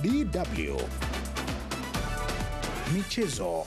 DW Michezo.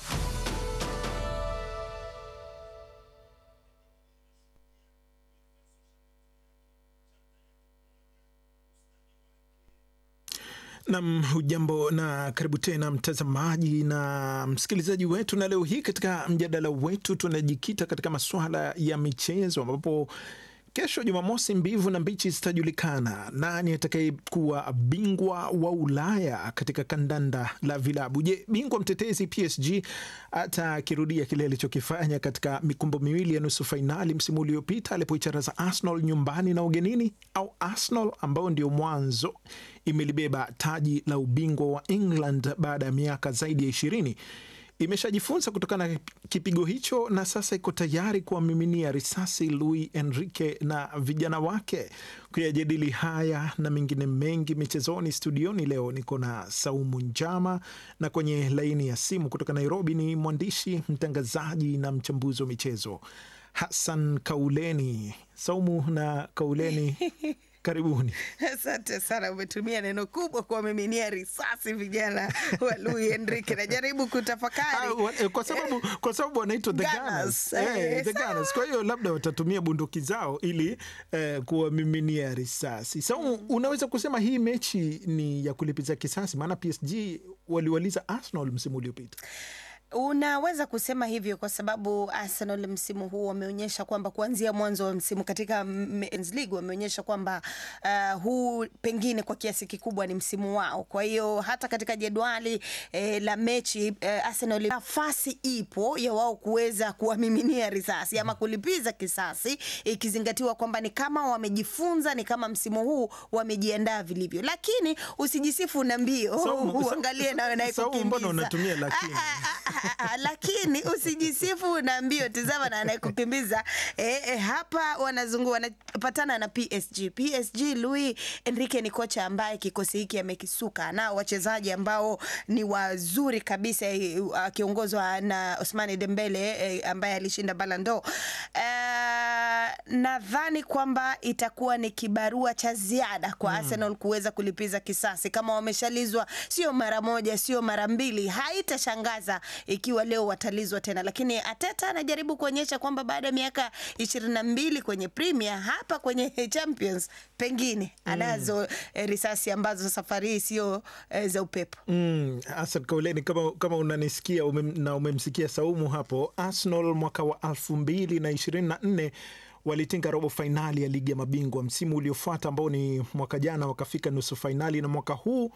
Nam, hujambo na karibu tena mtazamaji na msikilizaji wetu, na leo hii katika mjadala wetu tunajikita katika masuala ya michezo ambapo kesho Jumamosi, mbivu na mbichi zitajulikana nani atakayekuwa bingwa wa Ulaya katika kandanda la vilabu. Je, bingwa mtetezi PSG atakirudia kile alichokifanya katika mikumbo miwili ya nusu fainali msimu uliopita alipoicharaza Arsenal nyumbani na ugenini, au Arsenal ambao ndio mwanzo imelibeba taji la ubingwa wa England baada ya miaka zaidi ya ishirini imeshajifunza kutokana na kipigo hicho na sasa iko tayari kuwamiminia risasi Luis Enrique na vijana wake. Kuyajadili haya na mengine mengi michezoni, studioni leo niko na Saumu Njama, na kwenye laini ya simu kutoka Nairobi ni mwandishi mtangazaji na mchambuzi wa michezo Hassan Kauleni. Saumu na Kauleni Karibuni. Asante sana, umetumia neno kubwa kuwamiminia risasi vijana wa Luis Enrique. Najaribu kutafakari Ah, kwa sababu kwa sababu wanaitwa the Gunners. Gunners. Eh, Eh, the sawa. Gunners. Kwa hiyo labda watatumia bunduki zao ili eh, kuwamiminia risasi. Sa unaweza kusema hii mechi ni ya kulipiza kisasi, maana PSG waliwaliza Arsenal msimu uliopita. Unaweza kusema hivyo kwa sababu Arsenal msimu huu wameonyesha kwamba kuanzia mwanzo wa msimu katika Men's League wameonyesha kwamba uh, huu pengine kwa kiasi kikubwa ni msimu wao. Kwa hiyo hata katika jedwali eh, la mechi eh, Arsenal nafasi ipo ya wao kuweza kuwamiminia risasi ama kulipiza kisasi, ikizingatiwa kwamba ni kama wamejifunza, ni kama msimu huu wamejiandaa vilivyo, lakini usijisifu na mbio, Saumu, uangalie nawe naye Saumu, mbona kukimbiza. unatumia lakini? Ah, ah, ah, ah, lakini usijisifu na mbio, tizama na anayekukimbiza eh, eh, hapa wanazungu wanapatana na PSG. PSG Luis Enrique ni kocha ambaye kikosi hiki amekisuka na wachezaji ambao ni wazuri kabisa, eh, akiongozwa na Ousmane Dembele eh, ambaye alishinda Ballon d'Or. Eh, nadhani kwamba itakuwa ni kibarua cha ziada kwa Arsenal kuweza kulipiza kisasi kama wameshalizwa, sio mara moja, sio mara mbili. Haitashangaza ikiwa leo watalizwa tena, lakini Ateta anajaribu kuonyesha kwamba baada ya miaka ishirini na mbili kwenye Premier, hapa kwenye Champions pengine anazo eh, risasi ambazo safari hii sio eh, za upepo. Mm, Hassan Kauleni, kama, kama unanisikia ume, na umemsikia Saumu hapo, Arsenal mwaka wa elfu mbili na ishirini na nne walitinga robo fainali ya ligi ya mabingwa. Msimu uliofuata ambao ni mwaka jana wakafika nusu fainali, na mwaka huu